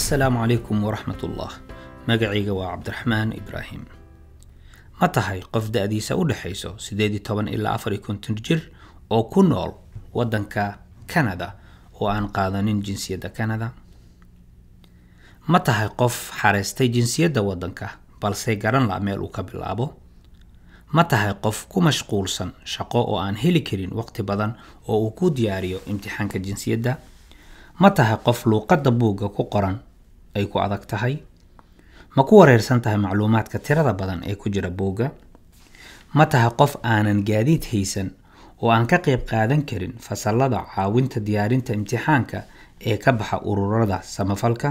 asalaamu calaykum waraxmat ullah magacayga waa cabdiraxmaan ibraahim ma tahay qof da-diisa u dhexayso siddeed iyo toban ilaa afar iyo konton jir oo ku nool waddanka canada oo aan qaadanin jinsiyadda canada ma tahay qof xareystay jinsiyadda waddanka balse garan la meel uu ka bilaabo ma tahay qof ku mashquulsan shaqo oo aan heli karin waqti badan oo uu ku diyaariyo imtixaanka jinsiyadda ma tahay qof luuqadda buugga ku qoran ay ku adag tahay ma ku wareersan tahay macluumaadka tirada badan ee ku jira buugga ma tahay qof aanan gaadiid haysan oo aan ka qayb qaadan karin fasalada caawinta diyaarinta imtixaanka ee ka baxa ururada samafalka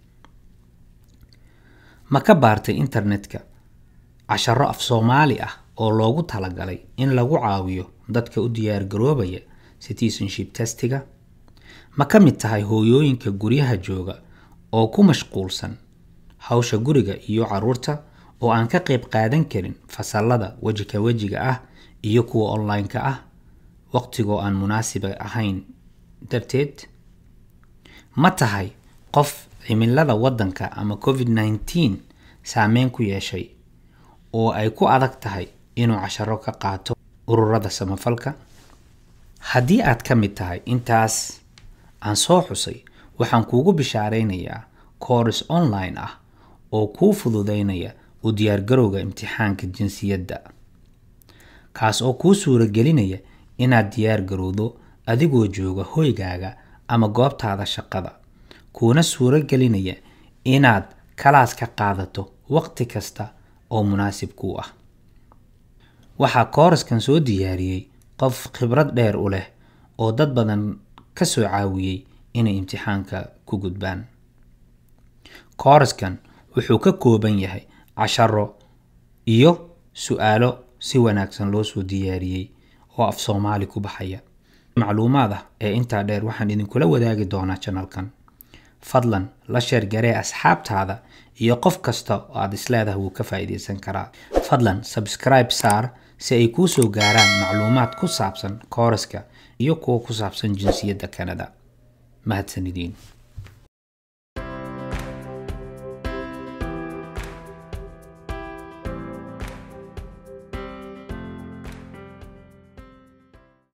ma ka baartay internetka casharo af soomaali ah oo loogu talagalay in lagu caawiyo dadka u diyaargaroobaya citizenship testiga ma ka mid tahay hooyooyinka guryaha jooga oo ku mashquulsan hawsha guriga iyo caruurta oo aan ka qayb qaadan karin fasalada wejika wejiga ah iyo kuwa online-ka ah waqtigoo aan munaasiba ahayn darteed ma tahay qof cimilada waddanka ama covid nneteen saameyn ku yeeshay oo ay ku adag tahay inuu casharo ka qaato ururada samafalka haddii aad ka mid tahay intaas aan soo xusay waxaan kuugu bishaaraynayaa kooris online ah oo kuu fududeynaya u diyaargarowga imtixaanka jinsiyadda kaas oo kuu suuragelinaya inaad diyaar garowdo adigoo jooga hoygaaga ama goobtaada shaqada kuuna suuro gelinaya inaad kalaas ka qaadato waqti kasta oo munaasib kuu ah waxaa kooraskan soo diyaariyey qof khibrad dheer u leh oo dad badan ka soo caawiyey inay imtixaanka ku gudbaan kooraskan wuxuu ka kooban yahay casharo iyo su-aalo si wanaagsan loo soo diyaariyey oo af soomaali ku baxaya macluumaad ah ee intaa dheer waxaan idinkula wadaagi doonaa janalkan fadlan la sheergaree asxaabtaada iyo qof kasta oo aad isleedahay wuu ka faa'iidaysan karaa fadlan sabscribe saar si ay kuu soo gaaraan macluumaad ku saabsan kooraska iyo kuwa ku saabsan jinsiyadda canada mahadsanidin